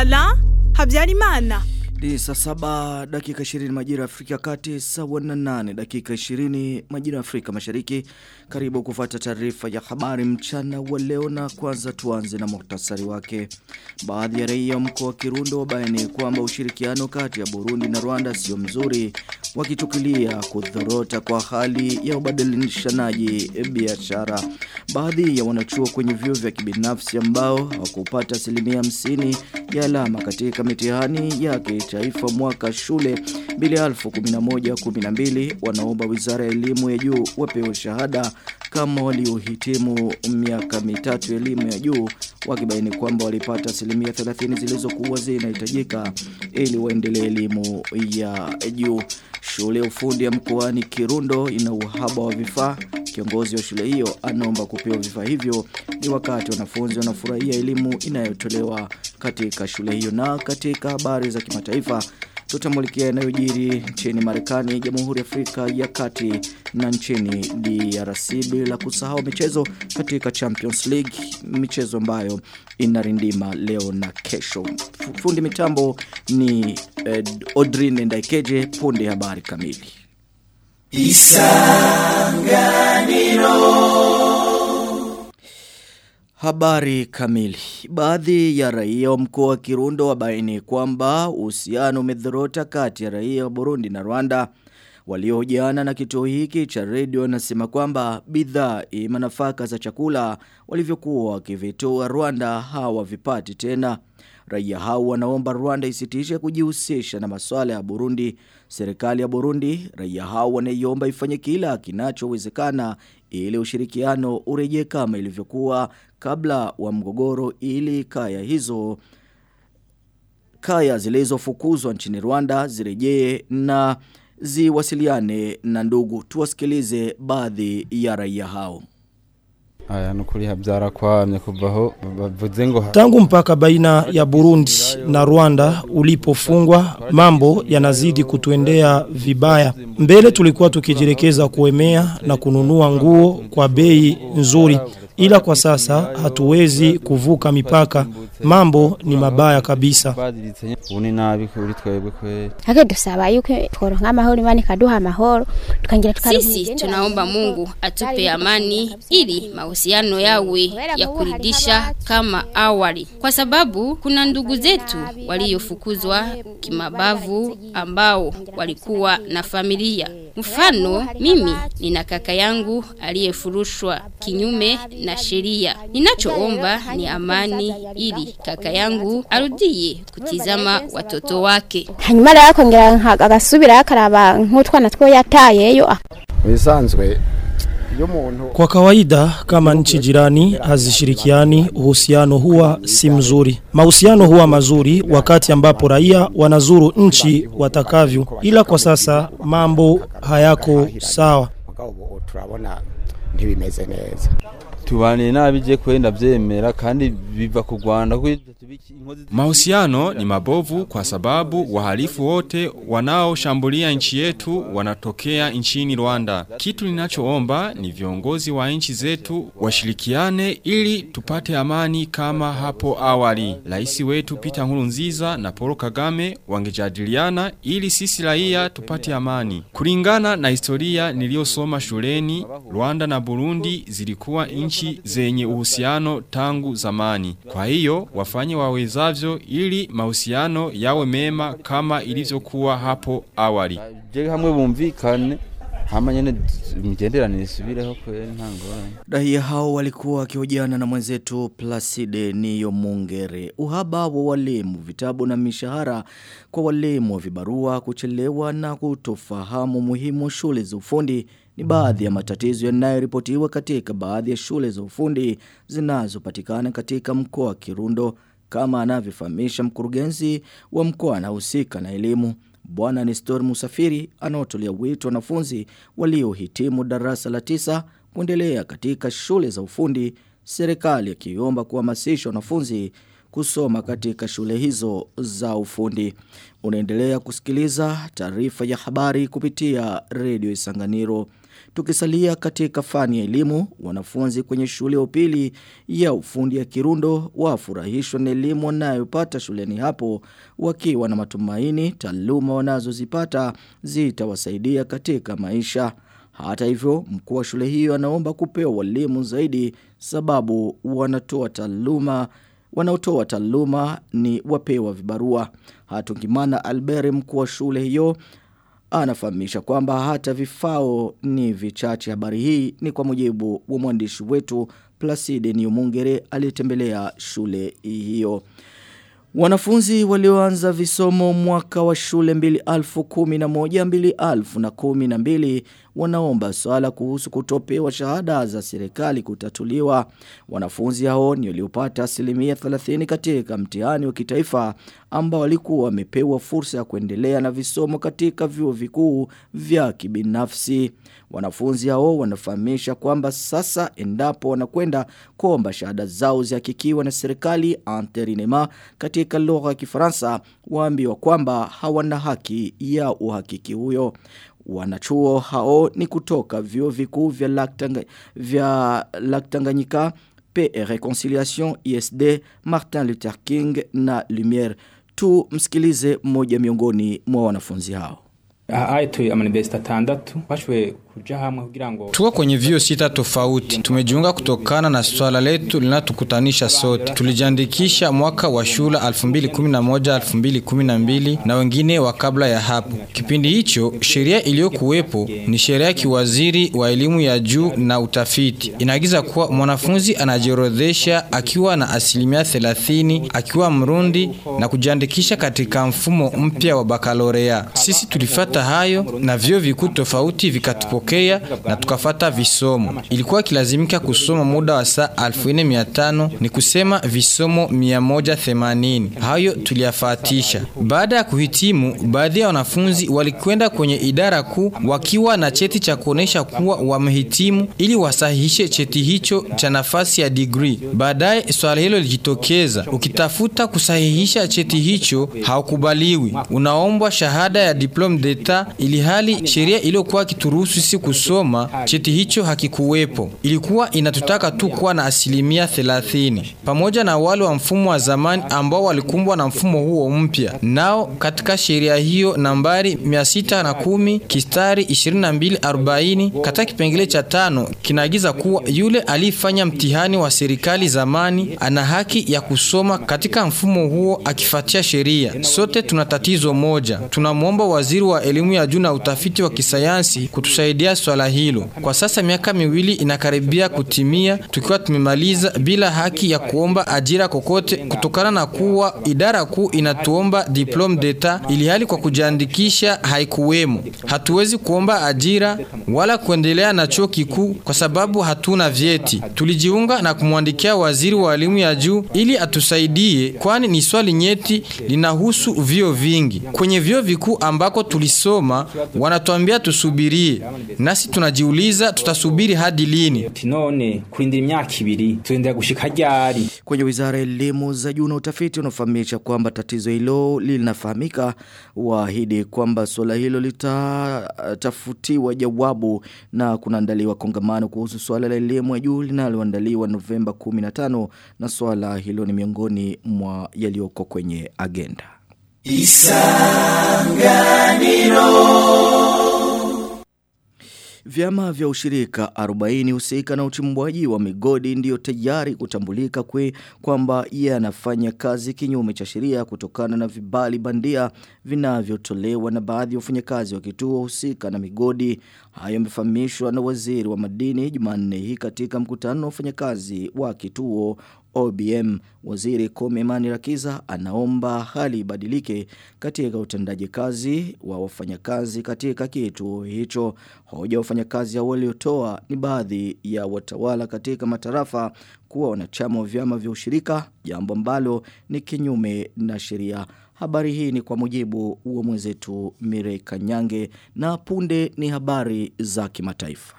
Alain Habyarimana. Ni saa saba dakika 20 majira ya Afrika kati sawa na nane dakika 20 majira ya Afrika mashariki. Karibu kufuata taarifa ya habari mchana wa leo na kwanza tuanze na muhtasari wake. Baadhi ya raia mkoa wa Kirundo wabaini kwamba ushirikiano kati ya Burundi na Rwanda sio mzuri wakichukulia kudhorota kwa hali ya ubadilishanaji biashara. Baadhi ya wanachuo kwenye vyuo vya kibinafsi ambao hawakupata asilimia hamsini ya alama katika mitihani ya kitaifa mwaka shule 2011-12 wanaomba wizara ya elimu ya juu wapewe shahada kama waliohitimu miaka mitatu elimu ya juu wakibaini kwamba walipata asilimia 30 zilizokuwa zinahitajika ili waendelee elimu ya juu. Shule ya ufundi ya mkoani Kirundo ina uhaba wa vifaa. Kiongozi wa shule hiyo anaomba kupewa vifaa hivyo ni wakati wanafunzi wanafurahia elimu inayotolewa katika shule hiyo na katika habari za kimataifa tutamulikia yanayojiri nchini Marekani, Jamhuri ya Afrika ya Kati na nchini DRC bila kusahau michezo katika Champions League, michezo ambayo inarindima leo na kesho. Fundi mitambo ni eh, Odrine Ndaikeje, punde habari kamili. Isanganiro Habari kamili. Baadhi ya raia wa mkoa wa Kirundo wabaini kwamba uhusiano umedhorota kati ya raia wa Burundi na Rwanda. Waliohojiana na kituo hiki cha redio wanasema kwamba bidhaa ima nafaka za chakula walivyokuwa wakivitoa Rwanda hawavipati tena. Raia hao wanaomba Rwanda isitishe kujihusisha na masuala ya Burundi. Serikali ya Burundi, raia hao wanaiomba ifanye kila kinachowezekana ili ushirikiano urejee kama ilivyokuwa kabla wa mgogoro ili kaya hizo kaya zilizofukuzwa nchini Rwanda zirejee na ziwasiliane na ndugu. Tuwasikilize baadhi ya raia hao. Aya nukuri habyara kwamye kuvaho bavuze ngo Tangu mpaka baina ya Burundi na Rwanda ulipofungwa mambo yanazidi kutuendea vibaya. Mbele tulikuwa tukijirekeza kuemea na kununua nguo kwa bei nzuri ila kwa sasa hatuwezi kuvuka mipaka. Mambo ni mabaya kabisa. Uni nabi kuri twebwe kwe. Hake dusaba yuko tworonka amahoro imani kaduha amahoro tukangira Sisi tunaomba Mungu atupe amani ili mahusiano yawe ya kuridhisha kama awali, kwa sababu kuna ndugu zetu waliofukuzwa kimabavu ambao walikuwa na familia. Mfano, mimi nina kaka yangu aliyefurushwa kinyume na sheria. Ninachoomba ni amani ili kaka yangu arudie kutizama watoto wake. hanyuma rero akongera agasubira akaraba nk'utwana two yatayeyo Bisanzwe Kwa kawaida kama nchi jirani hazishirikiani uhusiano huwa si mzuri. Mahusiano huwa mazuri wakati ambapo raia wanazuru nchi watakavyo ila kwa sasa mambo hayako sawa. mugabo turabona ntibimeze neza tubaniye nabi je kwenda vyemera kandi biva ku Rwanda Mahusiano ni mabovu kwa sababu wahalifu wote wanaoshambulia nchi yetu wanatokea nchini Rwanda. Kitu ninachoomba ni viongozi wa nchi zetu washirikiane ili tupate amani kama hapo awali. Rais wetu Peter Nkurunziza na Paul Kagame wangejadiliana ili sisi raia tupate amani. Kulingana na historia niliyosoma shuleni, Rwanda na Burundi zilikuwa nchi zenye uhusiano tangu zamani. Kwa hiyo wafanye wawezavyo ili mahusiano yawe mema kama ilivyokuwa hapo awali. je hamwe bumvikane hama nyene imigenderanire isubireho kweri nta ngorane Raia hao walikuwa wakihojiana na mwenzetu Placide Niyo Mungere. Uhaba wa walimu, vitabu na mishahara kwa walimu wa vibarua, kuchelewa na kutofahamu muhimu shule za ufundi ni baadhi ya matatizo yanayoripotiwa katika baadhi ya shule za ufundi zinazopatikana katika mkoa wa Kirundo kama anavyofahamisha mkurugenzi wa mkoa anahusika na elimu. Bwana Nestor Musafiri anaotolea wito wanafunzi waliohitimu darasa la tisa kuendelea katika shule za ufundi, serikali akiomba kuhamasisha wanafunzi kusoma katika shule hizo za ufundi. Unaendelea kusikiliza taarifa ya habari kupitia redio Isanganiro. Tukisalia katika fani ya elimu, wanafunzi kwenye shule ya upili ya ufundi ya Kirundo wafurahishwa na elimu wanayopata shuleni hapo wakiwa na matumaini taaluma wanazozipata zitawasaidia katika maisha. Hata hivyo, mkuu wa shule hiyo anaomba kupewa walimu zaidi sababu wanatoa taaluma wanaotoa taaluma ni wapewa vibarua. Hatungimana Albert mkuu wa shule hiyo anafahamisha kwamba hata vifao ni vichache. Habari hii ni kwa mujibu wa mwandishi wetu Placide Niumungere aliyetembelea shule hiyo. Wanafunzi walioanza visomo mwaka wa shule 2011 2012 wanaomba swala kuhusu kutopewa shahada za serikali kutatuliwa. Wanafunzi hao ni waliopata asilimia 30 katika mtihani wa kitaifa ambao walikuwa wamepewa fursa ya kuendelea na visomo katika vyuo vikuu vya kibinafsi. Wanafunzi hao wanafahamisha kwamba sasa endapo wanakwenda kuomba shahada zao zihakikiwa na serikali anterinema katika lugha ya Kifaransa waambiwa kwamba hawana haki ya uhakiki huyo. Wanachuo hao ni kutoka vyuo vikuu vya Laktanga, vya Laktanganyika, Paix et Reconciliation, ISD, Martin Luther King na Lumiere. Tu msikilize mmoja miongoni mwa wanafunzi hao. aha tuye amanivesita atandatu twashoboye kuja hamwe kugira ngo Tuko kwenye vio sita tofauti. Tumejiunga kutokana na swala letu linatukutanisha sote. Tulijiandikisha mwaka wa shule 2011 2012 na wengine wa kabla ya hapo. Kipindi hicho sheria iliyokuwepo ni sheria ya kiwaziri wa elimu ya juu na utafiti. Inaagiza kuwa mwanafunzi anajiorodhesha akiwa na asilimia 30 akiwa Mrundi na kujiandikisha katika mfumo mpya wa bakalorea. Sisi tulifata hayo na vyo vikuu tofauti vikatupokea na tukafata visomo. Ilikuwa kilazimika kusoma muda wa saa 1500 ni kusema visomo 180. Hayo tuliyafatisha. Baada ya kuhitimu, baadhi ya wanafunzi walikwenda kwenye idara kuu wakiwa na cheti cha kuonesha kuwa wamehitimu ili wasahihishe cheti hicho cha nafasi ya degree. Baadaye swala hilo lilijitokeza. Ukitafuta kusahihisha cheti hicho haukubaliwi. Unaombwa shahada ya diplome d'etat ili hali sheria iliyokuwa kituruhusu sisi kusoma cheti hicho hakikuwepo. Ilikuwa inatutaka tu kuwa na asilimia 30 pamoja na wale wa mfumo wa zamani ambao walikumbwa na mfumo huo mpya. Nao katika sheria hiyo nambari 610 kistari 2240 katika kipengele cha tano kinaagiza kuwa yule alifanya mtihani wa serikali zamani ana haki ya kusoma katika mfumo huo akifuatia sheria. Sote tuna tatizo moja. Tunamwomba waziri wa elimu ya juu na utafiti wa kisayansi kutusaidia swala hilo. Kwa sasa miaka miwili inakaribia kutimia tukiwa tumemaliza bila haki ya kuomba ajira kokote kutokana na kuwa idara kuu inatuomba diplome d'etat ili hali kwa kujiandikisha haikuwemo. Hatuwezi kuomba ajira wala kuendelea na chuo kikuu kwa sababu hatuna vyeti. Tulijiunga na kumwandikia waziri wa elimu ya juu ili atusaidie kwani ni swali nyeti linahusu vyo vingi. Kwenye vyo vikuu ambako tulisoma wanatuambia tusubirie. Nasi tunajiuliza tutasubiri hadi lini? ati none kurindira imyaka ibiri tuendera gushika ryari Kwenye wizara ya elimu za juu na utafiti unafahamisha kwamba tatizo hilo linafahamika waahidi kwamba suala hilo litatafutiwa jawabu na kunaandaliwa kongamano kuhusu suala la elimu ya juu linaloandaliwa Novemba 15 na suala hilo ni miongoni mwa yaliyoko kwenye agenda. Vyama vya ushirika 40 husika na uchimbwaji wa migodi ndiyo tayari kutambulika kwe kwamba yanafanya kazi kinyume cha sheria kutokana na vibali bandia vinavyotolewa na baadhi ya wafanyakazi wa kituo husika na migodi. Hayo yamefahamishwa na waziri wa madini Jumanne hii katika mkutano wa wafanyakazi wa kituo OBM. Waziri Kome Imani Rakiza anaomba hali ibadilike katika utendaji kazi wa wafanyakazi katika kituo hicho. Hoja ya wafanyakazi hao waliotoa ni baadhi ya watawala katika matarafa kuwa wanachama wa vyama vya ushirika, jambo ambalo ni kinyume na sheria. Habari hii ni kwa mujibu wa mwenzetu Mirei Kanyange na punde ni habari za kimataifa.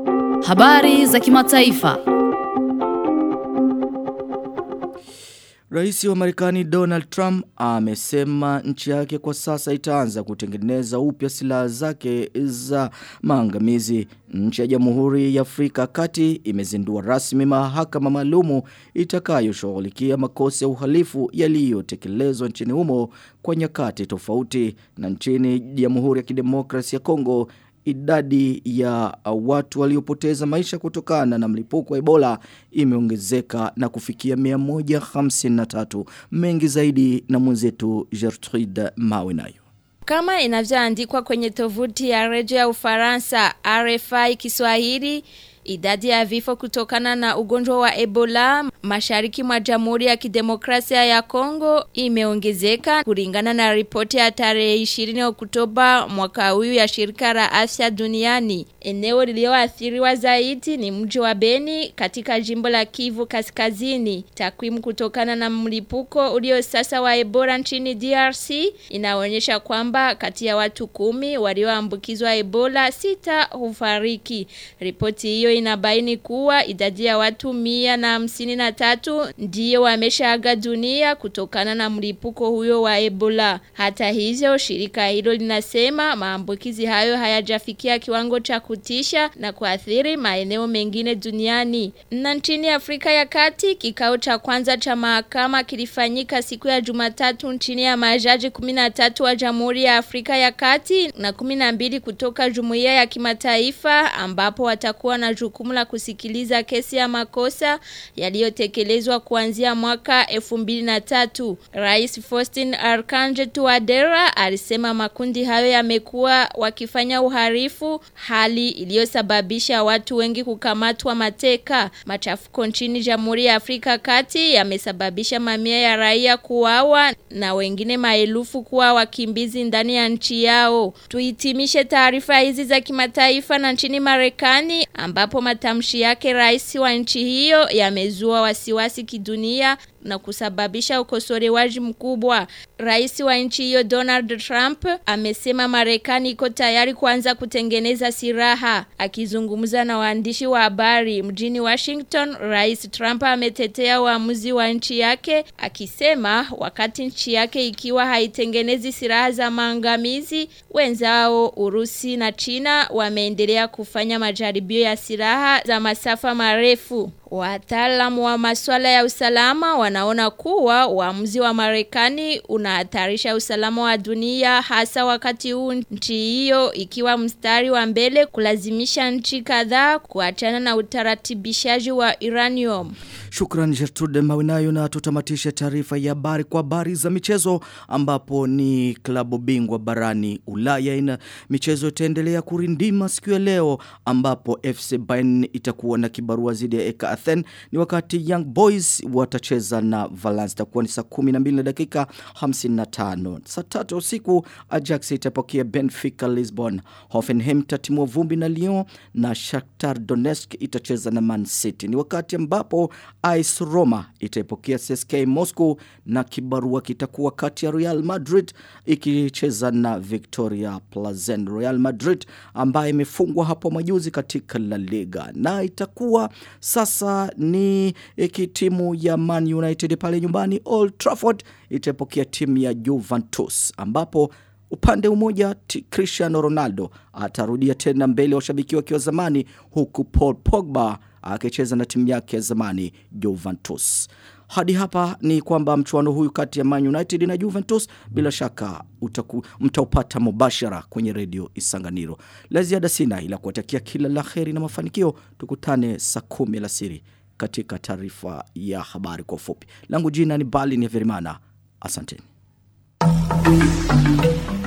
Habari za kimataifa. Rais wa Marekani Donald Trump amesema nchi yake kwa sasa itaanza kutengeneza upya silaha zake za maangamizi. Nchi ya Jamhuri ya Afrika Kati imezindua rasmi mahakama maalumu itakayoshughulikia makosa ya uhalifu yaliyotekelezwa nchini humo kwa nyakati tofauti na nchini Jamhuri ya Kidemokrasia ya Kongo idadi ya watu waliopoteza maisha kutokana na mlipuko wa Ebola imeongezeka na kufikia 153 mengi zaidi na mwenzetu Gertrude Mawe nayo kama inavyoandikwa kwenye tovuti ya redio ya Ufaransa RFI Kiswahili Idadi ya vifo kutokana na ugonjwa wa Ebola mashariki mwa Jamhuri ya Kidemokrasia ya Kongo imeongezeka kulingana na ripoti ya tarehe 20 Oktoba mwaka huu ya shirika la afya duniani. Eneo lililoathiriwa zaidi ni mji wa Beni katika jimbo la Kivu Kaskazini. Takwimu kutokana na mlipuko ulio sasa wa Ebola nchini DRC inaonyesha kwamba kati ya watu kumi walioambukizwa Ebola sita hufariki. Ripoti hiyo inabaini kuwa idadi ya watu mia na hamsini na tatu ndiyo wameshaaga dunia kutokana na mlipuko huyo wa Ebola. Hata hivyo shirika hilo linasema maambukizi hayo hayajafikia kiwango cha kutisha na kuathiri maeneo mengine duniani. Na nchini Afrika ya Kati kikao cha kwanza cha mahakama kilifanyika siku ya Jumatatu nchini ya majaji 13 wa Jamhuri ya Afrika ya Kati na 12 kutoka Jumuiya ya Kimataifa ambapo watakuwa na jukumu la kusikiliza kesi ya makosa yaliyotekelezwa kuanzia mwaka 2003. Rais Faustin Archange Touadera alisema makundi hayo yamekuwa wakifanya uharifu hali iliyosababisha watu wengi kukamatwa mateka. Machafuko nchini Jamhuri ya Afrika Kati yamesababisha mamia ya raia kuuawa na wengine maelfu kuwa wakimbizi ndani ya nchi yao. Tuhitimishe taarifa hizi za kimataifa na nchini Marekani ambapo matamshi yake rais wa nchi hiyo yamezua wasiwasi kidunia na kusababisha ukosolewaji mkubwa. Rais wa nchi hiyo Donald Trump amesema Marekani iko tayari kuanza kutengeneza silaha. Akizungumza na waandishi wa habari mjini Washington, Rais Trump ametetea uamuzi wa nchi yake akisema wakati nchi yake ikiwa haitengenezi silaha za maangamizi, wenzao Urusi na China wameendelea kufanya majaribio ya silaha za masafa marefu. Wataalamu wa masuala ya usalama wanaona kuwa uamuzi wa Marekani unahatarisha usalama wa dunia hasa wakati huu nchi hiyo ikiwa mstari wa mbele kulazimisha nchi kadhaa kuachana na utaratibishaji wa uranium. Shukran Gertrude Mawinayo na tutamatisha taarifa ya habari kwa habari za michezo ambapo ni klabu bingwa barani Ulaya ina michezo itaendelea kurindima siku ya leo ambapo FC Bayern itakuwa na kibarua zidi ya Eka Athen ni wakati Young Boys watacheza na Valence itakuwa ni saa 12 na dakika 55 saa 3 usiku Ajax itapokea Benfica Lisbon Hoffenheim tatimua vumbi na Lyon na Shakhtar Donetsk itacheza na Man City ni wakati ambapo AS Roma itaipokea CSK Moscow na kibarua kitakuwa kati ya Real Madrid ikicheza na Victoria Plazen Real Madrid ambaye imefungwa hapo majuzi katika La Liga na itakuwa sasa ni timu ya Man United pale nyumbani Old Trafford itapokea timu ya Juventus ambapo Upande umoja Cristiano Ronaldo atarudia tena mbele ya washabiki wake wa zamani huku Paul Pogba akicheza na timu yake ya zamani Juventus. Hadi hapa ni kwamba mchuano huyu kati ya Man United na Juventus bila shaka utaku, mtaupata mubashara kwenye redio Isanganiro. La ziada sina ila kuwatakia kila la heri na mafanikio. Tukutane saa kumi alasiri katika taarifa ya habari kwa ufupi. Langu jina ni Bali ni Verimana. Asanteni.